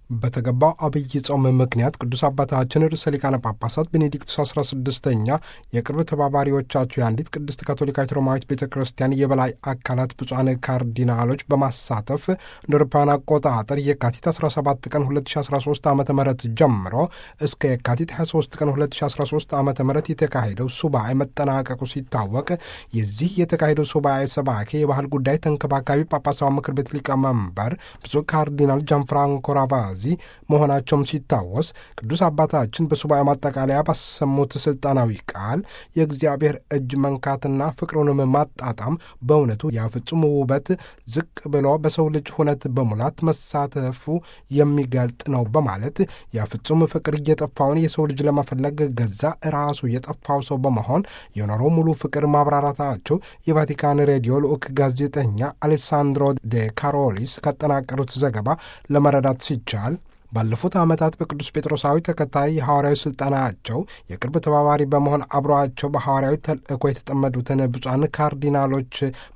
በተገባው አብይ ጾም ምክንያት ቅዱስ አባታችን ርዕሰ ሊቃነ ጳጳሳት ቤኔዲክቱስ 16ኛ የቅርብ ተባባሪዎቻቸው የአንዲት ቅድስት ካቶሊካዊት ሮማዊት ቤተ ክርስቲያን የበላይ አካላት ብፁዓን ካርዲናሎች በማሳተፍ እንደ አውሮፓውያን አቆጣጠር የካቲት 17 ቀን 2013 ዓ ም ጀምሮ እስከ የካቲት 23 ቀን 2013 ዓ ም የተካሄደው ሱባኤ መጠናቀቁ ሲታወቅ የዚህ የተካሄደው ሱባኤ ሰባኬ የባህል ጉዳይ ተንከባካቢ ጳጳሳዊ ምክር ቤት ሊቀመንበር ብፁዕ ካርዲናል ጃንፍራንኮ ራቫዚ መሆናቸውም ሲታወስ ቅዱስ አባታችን በሱባኤ ማጠቃለያ ባሰሙት ስልጣናዊ ቃል የእግዚአብሔር እጅ መንካትና ፍቅሩንም ማጣጣም በእውነቱ ያፍጹም ውበት ዝቅ ብሎ በሰው ልጅ ሁነት በሙላት መሳተፉ የሚገልጥ ነው በማለት ያፍጹም ፍቅር እየጠፋውን የሰው ልጅ ለመፈለግ ገዛ ራሱ የጠፋው ሰው በመሆን የኖረው ሙሉ ፍቅር ማብራራታቸው የቫቲካን ሬዲዮ ልዑክ ጋዜጠኛ አሌሳንድሮ ደ ካሮሊስ ካጠናቀሩት ዘገባ ለመረዳት ሲቻል ባለፉት ዓመታት በቅዱስ ጴጥሮሳዊ ተከታይ የሐዋርያዊ ሥልጠናቸው የቅርብ ተባባሪ በመሆን አብረዋቸው በሐዋርያዊ ተልእኮ የተጠመዱትን ብፁዓን ካርዲናሎች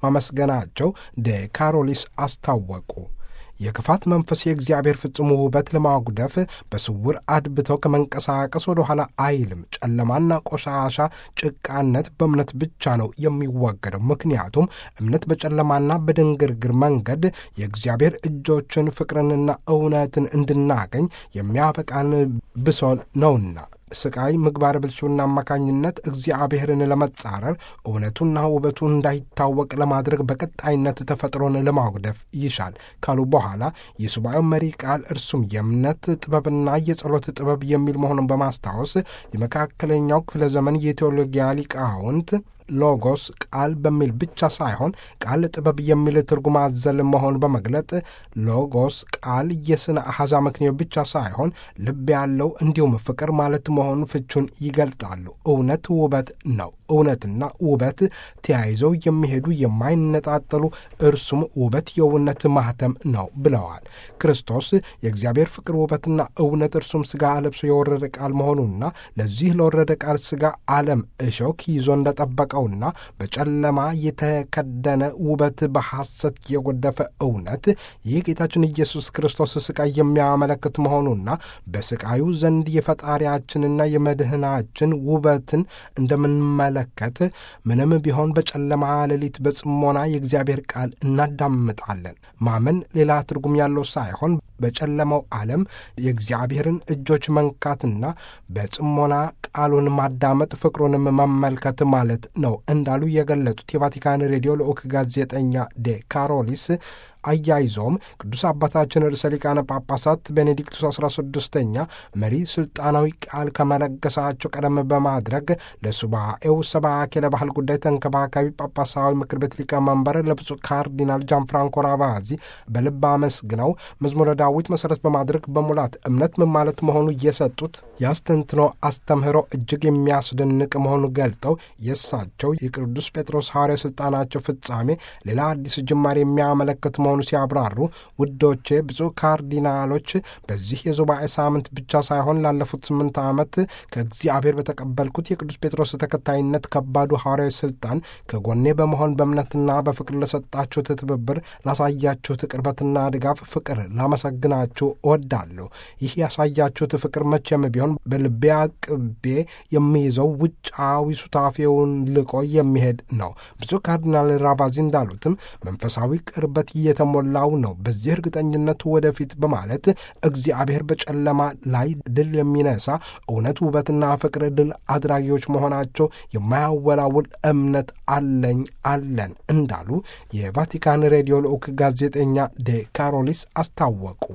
ማመስገናቸው ደ ካሮሊስ አስታወቁ። የክፋት መንፈስ የእግዚአብሔር ፍጹም ውበት ለማጉደፍ በስውር አድብተው ከመንቀሳቀስ ወደ ኋላ አይልም። ጨለማና ቆሻሻ ጭቃነት በእምነት ብቻ ነው የሚወገደው። ምክንያቱም እምነት በጨለማና በድንግርግር መንገድ የእግዚአብሔር እጆችን ፍቅርንና እውነትን እንድናገኝ የሚያበቃን ብሶል ነውና ስቃይ ምግባር ብልሹና አማካኝነት እግዚአብሔርን ለመጻረር እውነቱና ውበቱ እንዳይታወቅ ለማድረግ በቀጣይነት ተፈጥሮን ለማጉደፍ ይሻል ካሉ በኋላ የሱባኤው መሪ ቃል እርሱም የእምነት ጥበብና የጸሎት ጥበብ የሚል መሆኑን በማስታወስ የመካከለኛው ክፍለ ዘመን የቴዎሎጊያ ሊቃውንት ሎጎስ ቃል በሚል ብቻ ሳይሆን ቃል ጥበብ የሚል ትርጉም አዘል መሆን በመግለጥ ሎጎስ ቃል የስነ አሐዛ ምክንያት ብቻ ሳይሆን ልብ ያለው እንዲሁም ፍቅር ማለት መሆኑ ፍቹን ይገልጣሉ። እውነት ውበት ነው። እውነትና ውበት ተያይዘው የሚሄዱ የማይነጣጠሉ እርሱም ውበት የእውነት ማህተም ነው ብለዋል። ክርስቶስ የእግዚአብሔር ፍቅር ውበትና እውነት እርሱም ሥጋ ለብሶ የወረደ ቃል መሆኑና ለዚህ ለወረደ ቃል ሥጋ ዓለም እሾክ ይዞ እንደጠበቀውና በጨለማ የተከደነ ውበት በሐሰት የጎደፈ እውነት ይህ ጌታችን ኢየሱስ ክርስቶስ ሥቃይ የሚያመለክት መሆኑና በሥቃዩ ዘንድ የፈጣሪያችንና የመድህናችን ውበትን እንደምንመለ ከት ምንም ቢሆን በጨለማ ሌሊት በጽሞና የእግዚአብሔር ቃል እናዳምጣለን። ማመን ሌላ ትርጉም ያለው ሳይሆን በጨለማው ዓለም የእግዚአብሔርን እጆች መንካትና በጽሞና ቃሉን ማዳመጥ ፍቅሩንም መመልከት ማለት ነው እንዳሉ የገለጡት የቫቲካን ሬዲዮ ልዑክ ጋዜጠኛ ዴ ካሮሊስ አያይዘውም ቅዱስ አባታችን ርዕሰ ሊቃነ ጳጳሳት ቤኔዲክቱስ አስራ ስድስተኛ መሪ ስልጣናዊ ቃል ከመለገሳቸው ቀደም በማድረግ ለሱባኤው ሰባኬ ለባህል ጉዳይ ተንከባካቢ ጳጳሳዊ ምክር ቤት ሊቀመንበር ለብፁዕ ካርዲናል ጃንፍራንኮ ራቫዚ በልብ አመስግነው መዝሙረ ዳዊት መሠረት በማድረግ በሙላት እምነት ምን ማለት መሆኑ እየሰጡት የአስተንትኖ አስተምህሮ እጅግ የሚያስደንቅ መሆኑ ገልጠው የእሳቸው የቅዱስ ጴጥሮስ ሐዋርያ ሥልጣናቸው ፍጻሜ ሌላ አዲስ ጅማሬ የሚያመለክት መሆኑ ሲያብራሩ ውዶቼ ብፁዕ ካርዲናሎች በዚህ የሱባኤ ሳምንት ብቻ ሳይሆን ላለፉት ስምንት ዓመት ከእግዚአብሔር በተቀበልኩት የቅዱስ ጴጥሮስ ተከታይነት ከባዱ ሐዋርያዊ ሥልጣን ከጎኔ በመሆን በእምነትና በፍቅር ለሰጣችሁት ትብብር፣ ላሳያችሁት ቅርበትና ድጋፍ ፍቅር ላመሰግናችሁ እወዳለሁ። ይህ ያሳያችሁት ፍቅር መቼም ቢሆን በልቤ አቅቤ የሚይዘው ውጫዊ ሱታፌውን ልቆ የሚሄድ ነው። ብፁዕ ካርዲናል ራቫዚ እንዳሉትም መንፈሳዊ ቅርበት እየተሞላው ነው። በዚህ እርግጠኝነት ወደፊት በማለት እግዚአብሔር በጨለማ ላይ ድል የሚነሳ እውነት፣ ውበትና ፍቅር ድል አድራጊዎች መሆናቸው የማያወላውል እምነት አለኝ አለን እንዳሉ የቫቲካን ሬዲዮ ልዑክ ጋዜጠኛ ዴ ካሮሊስ አስታወቁ።